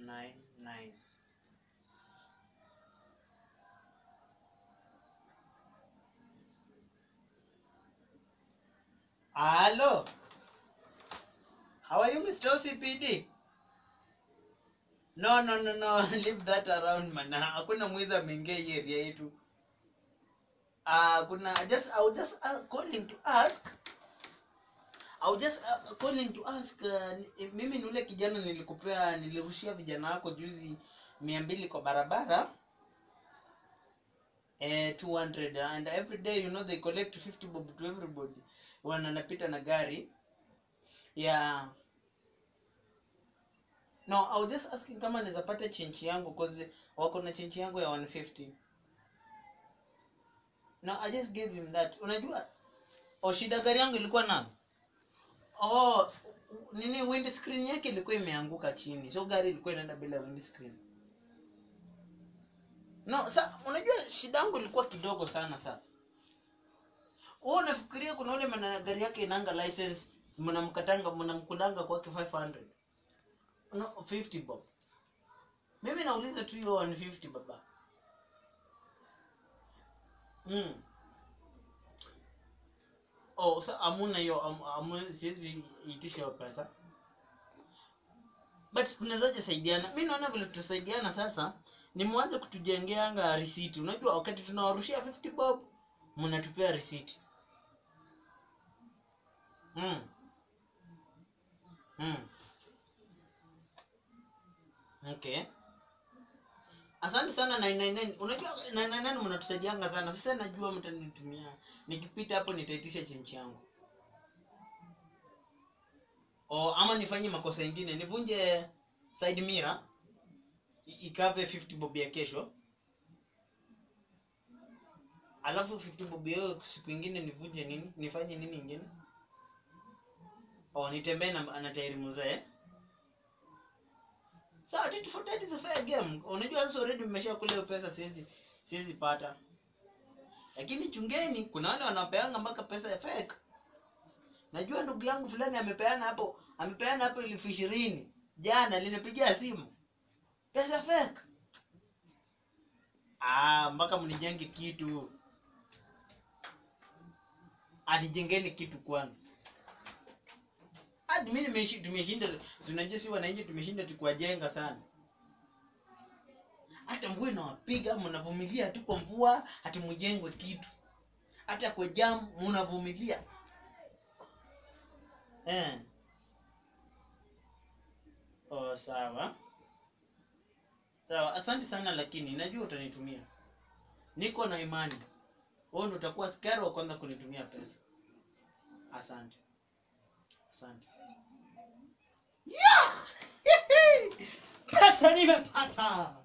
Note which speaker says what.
Speaker 1: 999 Hello. How are you, Mr. OCPD? No, no, no, no. Leave that around, man. Hakuna mwizi ameingia hii area yetu. Ah, kuna just I was just uh, calling to ask. I was just uh, calling to ask uh, ni- mimi ni ule kijana nilikupea nilirushia vijana wako juzi mia mbili kwa barabara eh, 200 and every day you know they collect 50 bob to everybody wananapita na gari yeah no I was just asking kama naweza pata chenchi yangu cause wako na chenchi yangu ya 150 no I just gave him that unajua oh shida gari yangu ilikuwa na oh nini windscreen yake ilikuwa imeanguka chini so gari ilikuwa inaenda bila windscreen no sa unajua shida yangu ilikuwa kidogo sana sa wewe unafikiria kuna ule mwana gari yake inanga license mnamkatanga mnamkulanga kwake 500 no 50 bob mimi nauliza tu hiyo 150 baba mm. oh sa amuna hiyo am, amu, siwezi itisha hiyo pesa but tunawezaje saidiana mi naona vile tutasaidiana sasa ni mwanze kutujengeanga risiti unajua wakati tunawarushia 50 bob mnatupea risiti mm. Mm. okay asante sana 999 unajua 999 mnatusaidianga sana sasa najua mtanitumia nikipita hapo nitaitisha chenchi yangu o ama nifanye makosa ingine nivunje side mirror i- ikave 50 bob ya kesho alafu 50 bob hiyo siku ingine nivunje nini nifanye nini ingine oh nitembee na, na tairi mzee sawa tit for tat is a fair game unajua sasa already mmesha kula hiyo pesa siwezi siwezi pata lakini chungeni kuna wale wanapeanga mpaka pesa ya fake najua ndugu yangu fulani amepeana hapo amepeana hapo elfu ishirini jana linipigia simu pesa fake ah mpaka mnijenge kitu anijengeni kitu kwanza hadi mimi nimeshi- tumeshinda si unajua si wananchi tumeshinda tukiwajenga sana hata mvua inawapiga mnavumilia tu kwa mvua hati mjengwe kitu hata kwa jam mnavumilia eh. oh, sawa sawa asante sana lakini najua utanitumia niko na imani wewe ndo utakuwa skari wa kwanza kunitumia pesa asante asante yeah! pesa nimepata